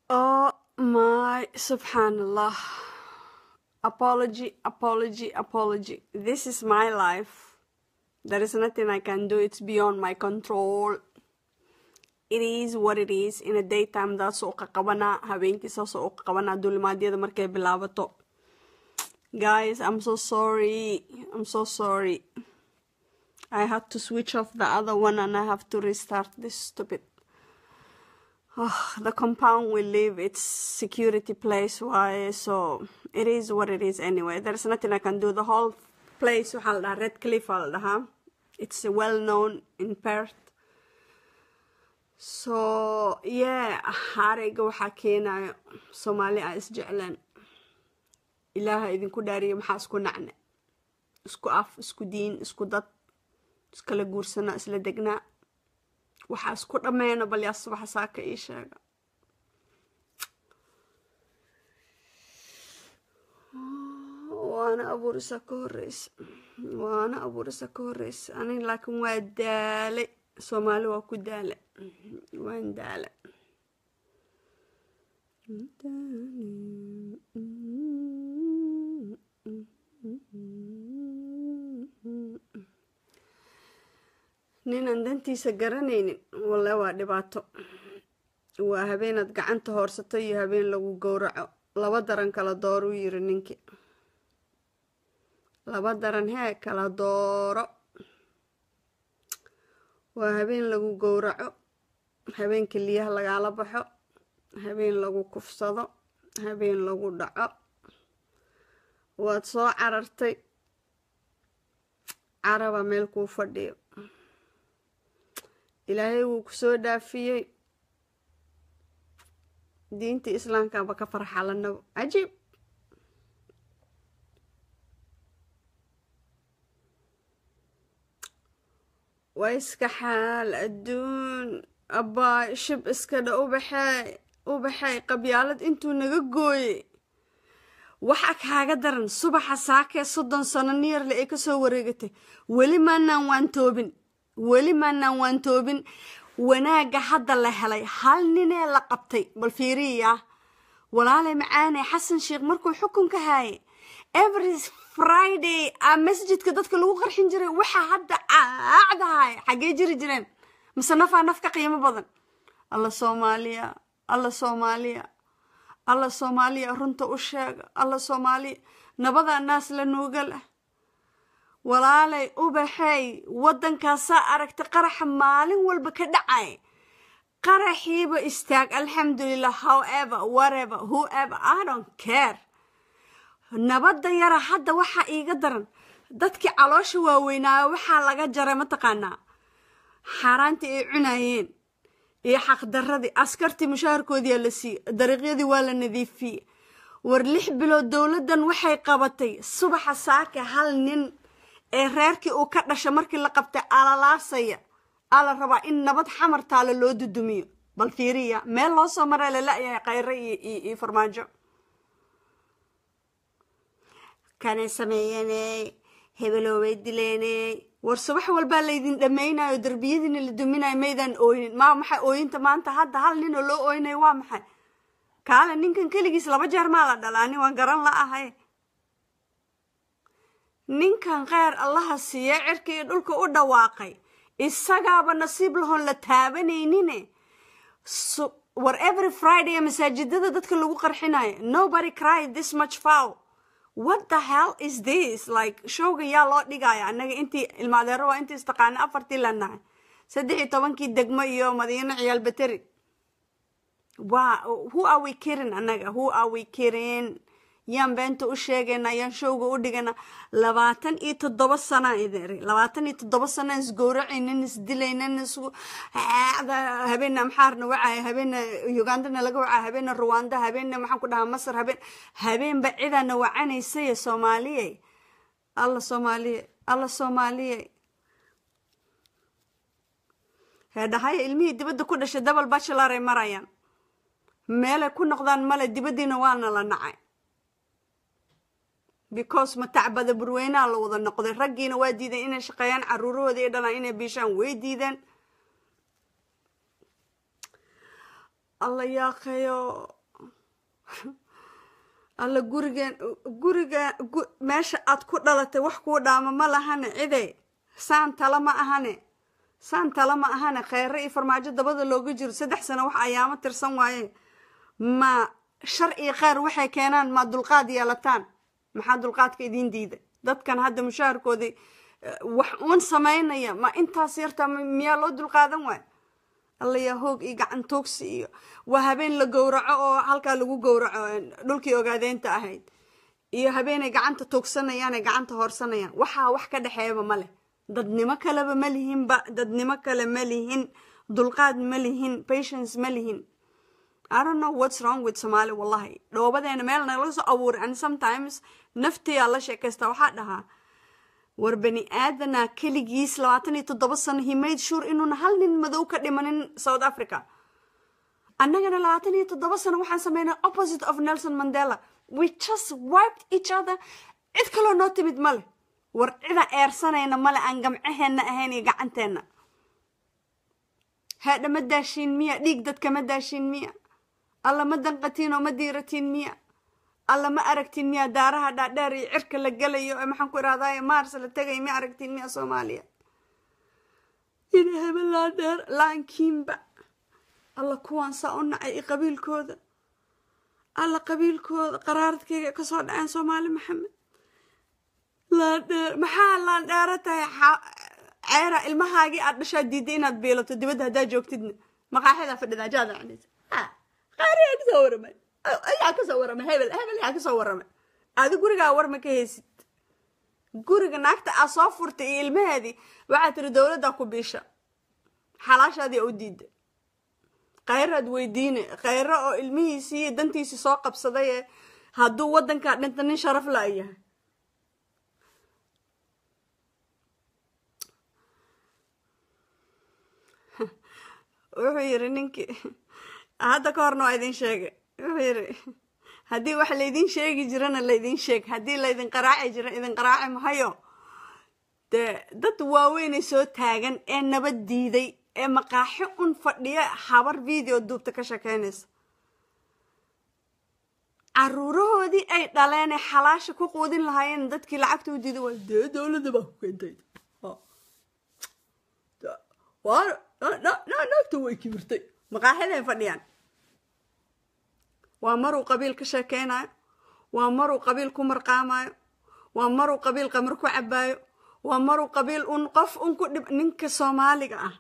Oh my subhanallah. Apology, apology, apology. This is my life. There is nothing I can do. It's beyond my control. It is what it is. In a daytime daas oo qaqabanaa habeenkii saas oo qaqabanaa duulimaadyada markay bilaabato. Guys, I'm so sorry. I'm so sorry. I had to switch off the other one and I have to restart this stupid Oh, the compound we live, it's security place why so it is what it is anyway. There's nothing I can do. The whole place waxaa la dhahaa Red Cliff aa la dhahaa. It's well known in Perth. So yeah, harayga waxaa keenayo Soomaali aan isjecleen. Ilaaha idinku dhaariyo maxaa isku nacne. Isku af, isku diin, isku dad, iskala guursanaa, isla degnaa. waxaa isku dhammeena bal yaa subaxa saaka ii sheega waana abuurisa ka horeysa waana abuurisa ka horeysa aniga laakiin waa daalay soomaali waa ku daala waan daala ninaan dantiisa garanaynin walle waa dhibaato waa habeenaad gacanta hoorsato iyo habeen lagu gowraco laba daran kala dooruu yiri ninkii laba daran hee kala dooro waa habeen lagu gowraco habeen keliyaha lagaala baxo habeen lagu kufsado habeen lagu dhaco waad soo carartay caraba meel kuu fadhiyo ilaahay wuu ku soo dhaafiyey diinta islaamkaaba ka farxalanabo cajiib waa iska xaal adduun abbaa shib iskadha ubaxee ubaxay qabyaalad intuu naga gooyey waxa kaaga daran subaxa saakee soddon sano niyarle ay kasoo wareegatay weli maanaan waan toobin weli maanaan waan toobin wanaagga hadda la helay hal ninee la qabtay bal fiiriya walaalay macaane xasan sheekh markuu xukunka haayay every friday a masjidka dadka lagu qarxin jiray waxaa hadda caacdahay xaggee jiri jireen mise nafaa naf ka qiimo badan alla soomaaliya alla soomaaliya alla soomaaliya runta u sheega alla soomaaliya nabadaa naas la nuuga leh walaalay ubaxay waddankaasaa aragta qaraxa maalin walba ka dhacay qaraxiiba istaag alxamdulilah however whatever whoever i don't care nabadda yara hadda waxaa iiga daran dadkii caloosha waaweynaayo waxaa laga jaray mataqaanaa xaaraantii ay cunayeen iyo xaqdarradii askartii mushaharkoodiyaa la siiyey dariiqyadii waa la nadiifiyey war lix bilood dowladdan waxay qabatay subaxa saaka hal nin ee reerkii uu ka dhasha markii la qabtay alalaasaya aa la rabaa in nabad xamar taalo loo dudumiyo bal fiiriya meel loo soo maraa la la-yahay khayre iyo farmaajo kanay sameeyaney hebeloobay dileeney war subax walbaa laydin dhammaynayo derbiyadiina la duminayo maydaan ooynin maa maxay ooyinta maanta hadda hal ninoo loo ooynayo waa maxay kaale ninkan keligiis laba jeer maa la dhalaani waan garan la ahay ninkan kheyr allaha siiye cirka iyo dhulka u dhawaaqay isagaaba nasiib lahoon la taabanaynin war every friday masaajidada dadka lagu qarxinayo nobody cried this much foul what the hell is this like showga yaa loo dhigaya annaga intii ilmaadeero waa intii istaqaana afartii lanahay saddex iyo tobankii degmo iyo madiino ciyaal bateri wa who are we kirin annaga who are we kirin yaan beenta u sheegayna yaan showga u dhigana labaatan iyo toddoba sana idin labaatan iyo toddoba sana isgowracaynin isdilaynin isku habeena amxaarna wacaya habeena ugandana laga wacaya habeena ruwanda habeena maxaan ku dhahaa masar habeen habeenba cidaana wacanaysay soomaaliyey alla soomaaliye alla soomaaliye heedhahaya ilmihii dibadda ku dhashay double bachelor ay marayaan meelay ku noqdaan male dibaddiina waana la nacay because matacbada burweynaha la wada noqday raggiina waa diideen inay shaqeeyaan caruurahooda iyo dhalaan inay biishaan way diideen alla yaaqayo alla gurigeen guriga meesha aad ku dhalatay wax kuu dhaama ma lahane cide saan tala ma ahane saan tala ma ahane kheyre iyo farmaajo dabada looga jiro saddex sano wax ayaamo tirsan waaye ma shar iyo kheyr waxay keenaan ma dulqaad yeelataan maxaa dulqaadka idiin diida dadkan hadda mushaharkoodii wax uun samaynaya ma intaas yartaa miyaa loo dulqaadan waay alla yaa hoog iyo gacan toogsi iyo waa habeen la gowraco oo halkaa lagu gowraco dhulkii ogaadeynta ahayd iyo habeenay gacanta toogsanayaan ay gacanta hoorsanayaan waxaa wax ka dhexeeyaba ma leh dadnimo kaleba ma lihinba dadnimo kale ma lihin dulqaad ma lihin patience ma lihin I don't know what's wrong with Somali wallahi dhoobadeena meel nagala soo abuuray and sometimes naftiyaa la sheekaysta waxaa dhahaa war bani aadana keligiis labaatan iyo toddoba sano he made sure inuuna hal nin madow ka dhimanin south africa annagana labaatan iyo toddoba sano waxaan sameynay opposite of nelson mandela we just wiped each other cid kaloo noo timid male war cida eersanayna male aan gamcaheenna ahayn iyo gacanteenna heedha ma daashiin miya dhiig dadka ma daashiin miya alla ma danqatiin oo ma diiratiin miya alla ma aragtiin miya daaraha dhaadheer iyo cirka la gelayo ee maxaan ku irahdaye maars la tegay ma aragtiin miya soomaaliya ina hebel laadheer laankiinba alla kuwaan saa u nacay i qabiilkooda alla qabiilkooda qaraaradkayga kasoo dhaceen soomaali maxamed laandheer maxaa laandheero tahay ceera ilmahaagii aad dhashaa diiday inaad biilato dibadda haddaa joogtidna maqaaxadaa fadhidaa jaada cunaysa qaariyaa kasoo waramay ayaa kasoo waramay hebel hebel yaa kasoo waramay adi gurigaa warma ka haysid guriga naagta aa soo furtay iyo ilmaheedii waxaa tiri dowladdaa ku biisha xalaashaadii u diida khayraad weydiine khayro oo ilmihiisii iyo dantiisii soo qabsaday ee hadduu waddankaa dhinta nin sharaf la yahay wuxuu yiri ninkii hadda ka horna waa idin sheegay wuxuu yiri haddii wax laydin sheegi jirana laydin sheeg haddii laydin qaraaci jira idin qaraaci mahayo dee dad waaweynay soo taagan ee nabad diiday ee maqaaxi un fadhiya habar video duubta ka shekeynaysa caruurahoodii ay dhaleen ee xalaasha ku quudin lahaayeen dadkii lacagta u diiday waa dee dowladda baa ku keentay naagta way kibirtay maqaaxiday fadhiyaan waa maruu qabiil ka sheekeynayo waa maruu qabiil ku marqaamayo waa maruu qabiil qamar ku cabaayo waa maruu qabiil un qof un ku dhib ninka soomaaliga ah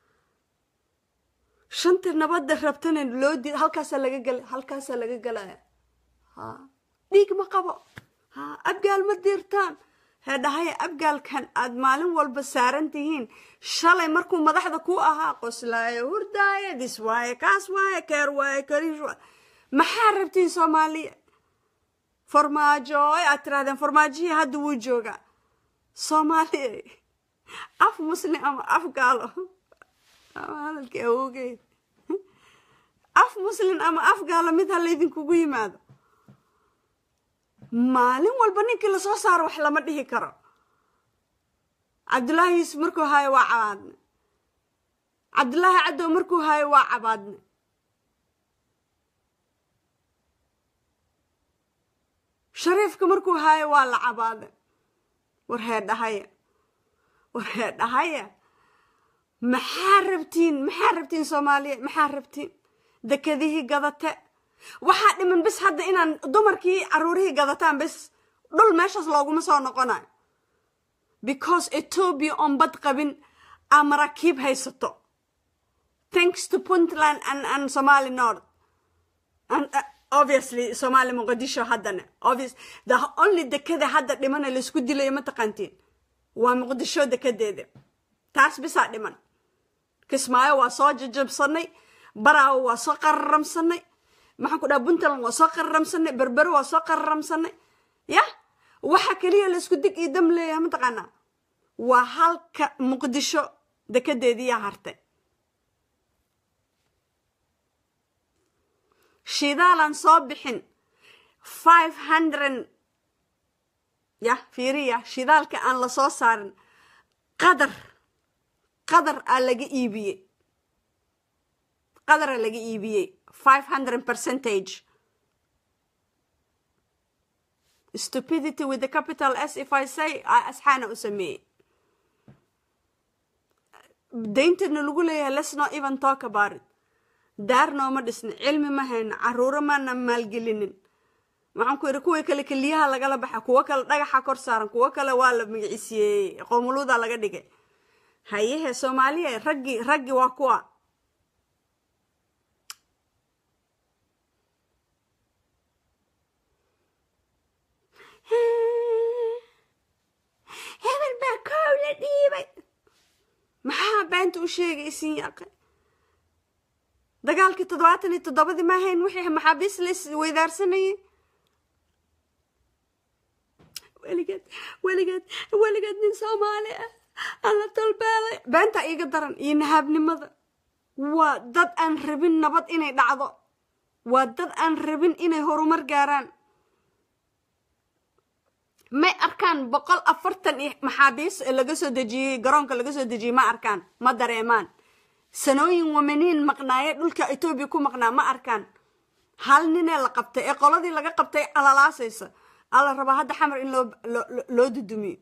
shanta nabadda rabtana loo diid halkaasaa laga gela halkaasaa laga gelaya ha dhiig ma qabo ha abgaal ma diirtaan hee dhahaya abgaalkan aad maalin walba saaran tihiin shalay markuu madaxda ku ahaa qoslaayo hurdaaye dis waaye kaas waaye keer waaye kariish waaye maxaa rabtiin soomaaliya farmaajo ay aad tirahdeen farmaajihii hadda wuu joogaa soomaaliya af muslim ama af gaalo ama hadalkii awoogeed af muslim ama af gaalo mid ha laydinkugu yimaado maalin walba ninkii lasoo saaro wax lama dhihi karo cabdullaahi yuusuf markuu haayo waa cabaadne cabdullaahi caddow markuu haayo waa cabaadne shariifka markuu haayo waa la cabaade war hee dhahaya war hee dhahaya maxaa rabtiin maxaa rabtiin soomaaliya maxaa rabtiin dekadihii gadate waxaa dhiman bis hadda inaan dumarkii caruurihii gadataan bis dhul meeshaas looguma soo noqonayo because ethoobia oon bad qabin aa maraakiib haysato thanks to puntland and, and somali north and, uh, obviously somali muqdisho haddana obvious the only dekada hadda dhimana laisku dilayo mataqaantiin waa muqdisho dekadeeda taas bisaa dhiman kismaayo waa soo jajabsanay baraawo waa soo qararamsanay maxaan ku dhaha puntland waa soo qararamsanay berbero waa soo qararamsanay ya waxa keliya laisku dig iyo dam leeyahay mataqaanaa waa halka muqdisho dekadeediiyaa hartay shidaalan soo bixin five hundred ya fiiriya shidaalka aan la soo saarin qadar qadar aa laga iibiyey qadara laga iibiyey five hundred percentage stupidity with the capital s if i say asxaana u sameeyey dayntana lagu leeyahay let's not even talk about it daar nooma dhisnin cilmi ma hayno caruuro maana maalgelinin waxaan ku yidhi kuwii kale keliyaha lagala baxa kuwo kale dhagaxa kor saaran kuwo kale waa la magiciisiyeeyey qoomuluuda laga dhigay hayehe soomaaliya raggii raggii waa kuwa hebel baa koow la dhiibay maxaa beenta u sheegaysin yaaqe dagaalkii toddobaatan iyo toddobadii ma ahayn wixii maxaabiis la isweydaarsanayay weligeed weligeed weligeed nin soomaali ah alla tolbeelay beenta iiga daran iyo nahaabnimada waa dad aan rabin nabad inay dhacdo waa dad aan rabin inay horumar gaaraan may arkaan boqol afartan iyo maxaabiis laga soo dejiyey garoonka laga soo dejiyey ma arkaan ma dareemaan sanooyin wamaniin maqnaaye dhulka etoobiya ku maqnaa ma arkaan hal ninee la qabtay ee qoladii laga qabtay alalaasaysa alla rabaa hadda xamar in loo loo dudumiyo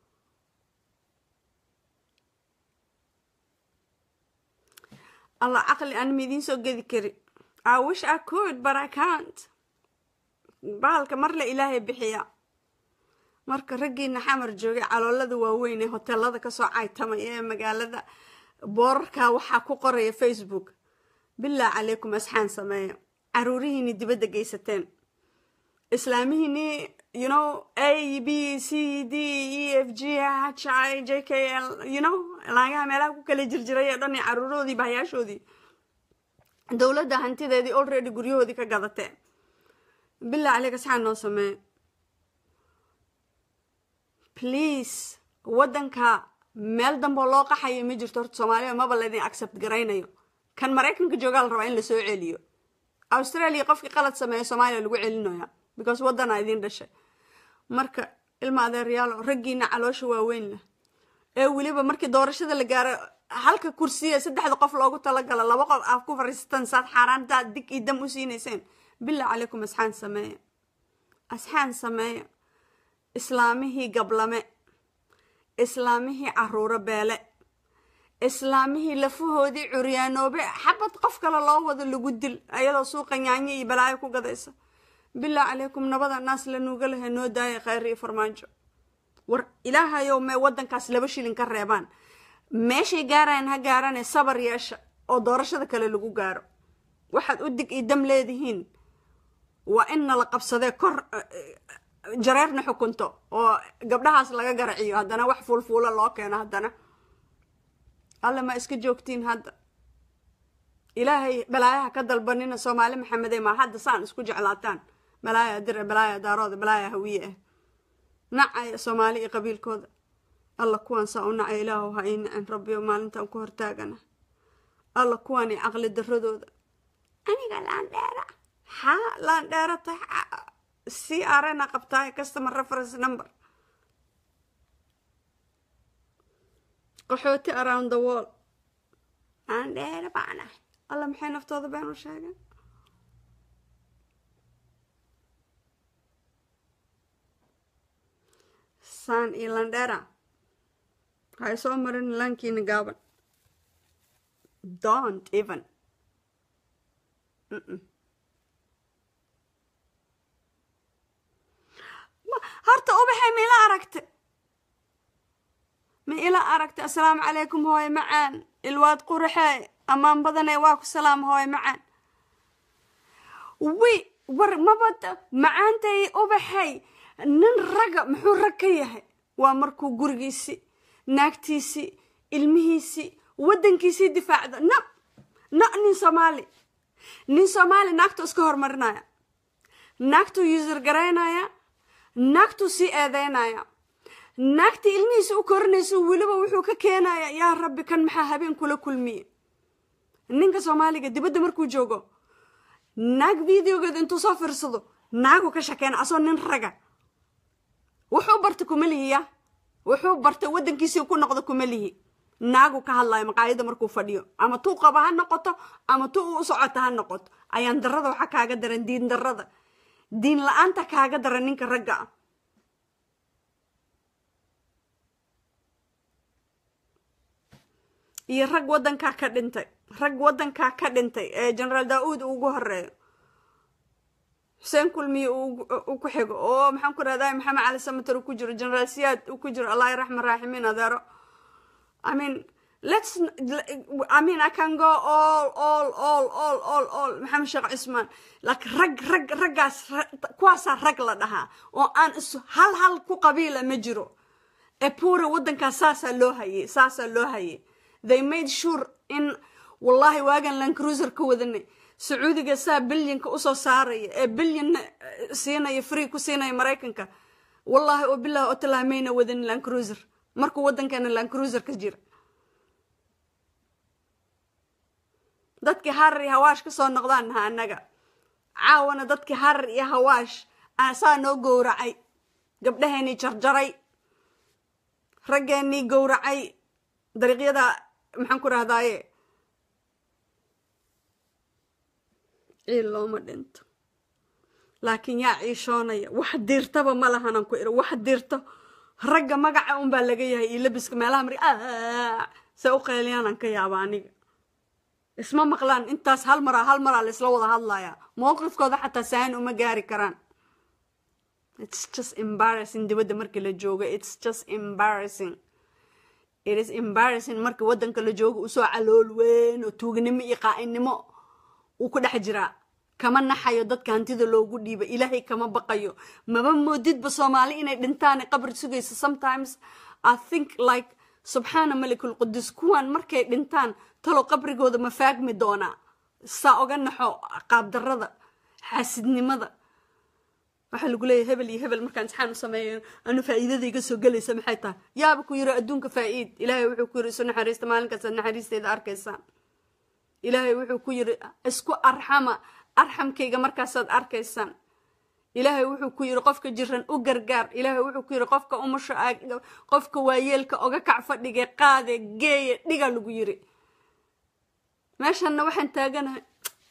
alla caqli aan midiin soo gedi kari i wish i could but i can't bahalka marle ilaahay bixiya marka raggiina xamar joogay caloolada waaweyn ee hoteelada kasoo caytamay ee magaalada boorarka waxaa ku qoraya facebook bilaa calaykum asxaan sameeya caruurihiini dibadda geysateen islaamihiini you know a b c d e f g h i j k l you know laagaha meelaha ku kala jirjiray ee dhan caruurahoodii bahayaashoodii dowladda hantideedii already guryahoodii ka gadateen bilaa caleyk asxaan noo sameeya please waddanka meel damboo loo qaxayo ma jirto horta soomaaliya maba laydin accept garaynayo kan maraykanka joogaa la rabaa in lasoo celiyo australia qofkii qalad sameeya soomaaliya lagu celinaya because waddanaa idiin dhashay marka ilma adeeryaalo raggiina caloosha waaweyn leh ee weliba markii doorashada la gaaro halka kursiya saddexda qof loogu talagalo laba qof aad ku fariisataan saad xaaraantaa dig iyo dam u siinayseen bilaa calaykum asxaan sameeya asxaan sameeya islaamihii gablame islaamihii caruuro beele islaamihii lafahoodii curyaanoobe xabad qof kale loo wado lagu dil ayadoo suuqa nyaanyo iyo balaayo ku gadaysa bilaa calaykum nabada naas la nuuga lehe noo daaya khayr iyo farmaajo war ilaahayow mee waddankaas laba shilin ka reebaan meeshay gaarayaan ha gaarane sabar yeesha oo doorashada kale lagu gaaro waxaad u dig iyo dam leedihiin waa in nala qabsadee kor jareerna xukunto oo gabdhahaas laga garaciyo haddana wax fuulfuula loo keeno haddana alle ma iska joogtiin hadda ilaahay balaayaha ka dalbanina soomaali maxamede maa hadda saan isku jeclaataan balaaya dire balaaya daarooda balaaya hawiye ah nacaya soomaali iyo qabiilkooda alla kuwaan saa u nacay ilaahu ha ii nacin rabbiyo maalintaan ku hortaagana alla kuwaan iyo caqli daradooda aniga laandheera haa laandheera tahay c r n a qabtaay customer reference number qaxooti around the wall aan dheere baanahay alla maxay naftooda been u sheegeen saan iyo landheera waxay soo marin laankiina gaaban don't even Mm-mm. horta ubaxay ma ila aragta ma ila aragta assalaamu calaykum hooye macaan ilwaad quraxee ammaan badanee waa ku salaam hooye macaan wi war mabada macaantay ubaxay nin ragga muxuu rag ka yahay waa markuu gurigiisii naagtiisii ilmihiisii waddankiisii difaacdo na na nin soomaali nin soomaali naagtuu iska horumarinaya naagtuu user garaynaya naagtuu sii eedeynaya naagtii ilmihiisa u korinaysa weliba wuxuu ka keenaya yaa rabbi kan maxaa habeen kula kulmiye ninka soomaaliga dibadda markuu joogo naag videogeeda intuu soo fiirsado naagu ka shakeena asoo nin raga wuxuu barta kuma lihiya wuxuu bartay waddankiisii ku noqdo kuma lihi naagu ka hadlayo maqaayada markuu fadhiyo ama tuu qaba ha noqoto ama tuu u socota ha noqoto ayaan darada waxaa kaaga daran diin darada diin la-aanta kaaga daran ninka ragga ah iyo rag waddankaa ka dhintay rag waddankaa ka dhintay ee generaal daa-uud ugu horeeyo xuseen kulmiye uu ku xigo oo maxaan ku rahdaa maxamed cali samater uu ku jiro generaal siyaad uu ku jiro allah raxman raaximiin adeero i mean let's i mean i can go all all all all all all maxamed sheekh cismaan laakiin rag rag raggaas kuwaasaa rag la dhahaa oo aan is hal hal ku qabiila ma jiro ee puura waddankaas saasaa loo hayay saasaa loo hayay they made sure in wallahi waagan land cruiser ka wadanay sacuudiga saa bilyanka usoo saaraya ee bilyanna siinaya free ku siinaya maraykanka wallahi oo bilahi oo talaa mayna wadanin land cruiser markuu waddankeena land cruiser ka jira dadkii harar iyo hawaash ka soo noqdaan naha annaga caawana dadkii harar iyo hawaash saa noo gowracay gabdhaheenii jarjaray raggeenii gowracay dariiqyada maxaan ku rahdaaye ciil looma dhinto laakiin yaa ciishoonaya wax diirtaba ma lahanan ku iri wax diirto ragga magaca unbaa laga yahay iyo labiska meelaha mari se u qeyliyaanan ka yaaba aniga isma maqlaan intaas hal maraa hal maraa la isla wada hadlayaa mowqifkooda xataa sahan uma gaari karaan it's just embarrassing dibadda markii la joogo it's just embarrassing it is embarrassing markii waddanka la joogo usoo calool weyn oo tuugnimo iyo qaa'inimo uu ku dhex jiraa kama naxayo dadka hantida loogu dhiiba ilaahay kama baqayo maba moodidba soomaali inay dhintaan qabri sugayso sometimes i think like subxaana malikul qudus kuwan markay dhintaan talo qabrigooda ma faagmi doonaa saa oga naxo qaabdarada xaasidnimada waxaa lagu leeyahy hebel iyo hebel markaan imtixaan u sameeyo anu faa'iidadayga soo gelaysa maxay tahay yaaba ku yiri adduunka faa'iid ilaahay wuxuu ku yiri isu naxariista maalinkaas naxariisteeda arkaysaan ilaahay wuxuu ku yiri isku arxama arxamkayga markaasaad arkaysaan ilaahay wuxuu ku yiri qofka jiran u gargaar ilaahay wuxuu ku yiri qofka umusha qofka waayeelka oga kac fadhige qaade geeye dhiga lagu yiri meeshanna waxaan taaganahay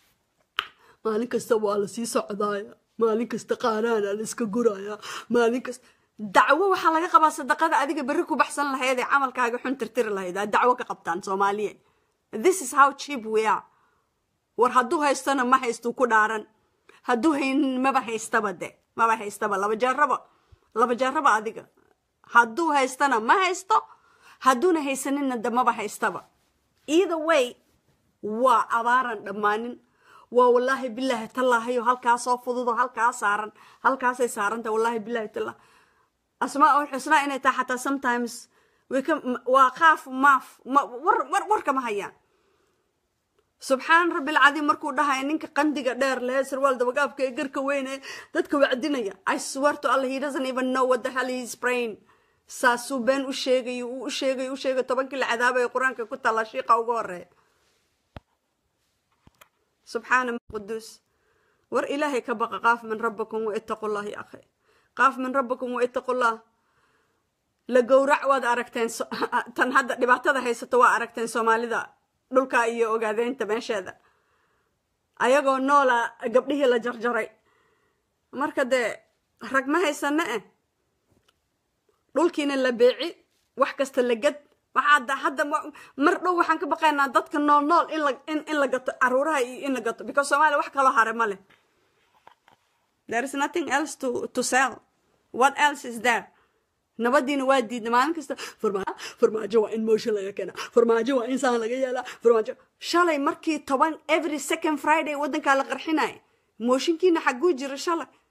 maalin kasta waa la sii socdaaya maalin kasta qaaraana la iska guraya maalin kasta dacwo waxaa laga qabaa sadaqada adiga berri ku baxsan lahayd ee camalkaaga xun tirtiri lahayd aa dacwo ka qabtaan soomaaliya this is how cheap we are war hadduu haystona ma haystuu ku dhaaran hadduu haynin maba haystaba de maba haystaba laba jaaraba laba jaaraba adiga hadduu haystana ma haysto hadduuna haysaninna de maba haystaba either way waa abaaran dhammaanin waa wallaahi bilaahi tallaahayo halkaasoo fududo halkaa saaran halkaasay saaranta wallaahi bilaahi tallah asmaa ul xusnaa inay tahay xataa sometimes waa qaaf maaf war kama hayaan subxaan rabbilcadiim markuu dhahaya ninka qandiga dheer lehe sarwaal dabagaabka ee garka weyne dadka wacdinaya i swear to allah he doesn't even know what the hell he is praying saasuu been u sheegayo uu u sheegayo u sheegayo tobankii la cadaabaya qur-aanka ku talla shiiqa uga horeeya subxaana quduus war ilaahay ka baqa qaaf min rabbikum wa ittaqullah ya akhi qaaf min rabbikum wa ittaqullah la gowrac waad aragteen tan hadda dhibaatada haysato waa aragteen soomaalida dhulka iyo ogaadeynta meesheeda ayagoo noola gabdhihii la jarjaray marka dee rag ma haysane eh dhulkiina la beeci wax kasta la gad waxaa hadda mar dhow waxaan ka baqaynaa dadka nool nool in la gato caruuraha iyo in la gato because somalia wax kaloo hare ma leh there is nothing else to to sell what else is there nabadiina waa diidna maalin kasta farmaajo waa in mooshin laga keena farmaajo waa in saan laga yeelaa farmaajo shalay markii toban every second friday waddankaa la qarxinaya mooshinkiina xaguu jira shalay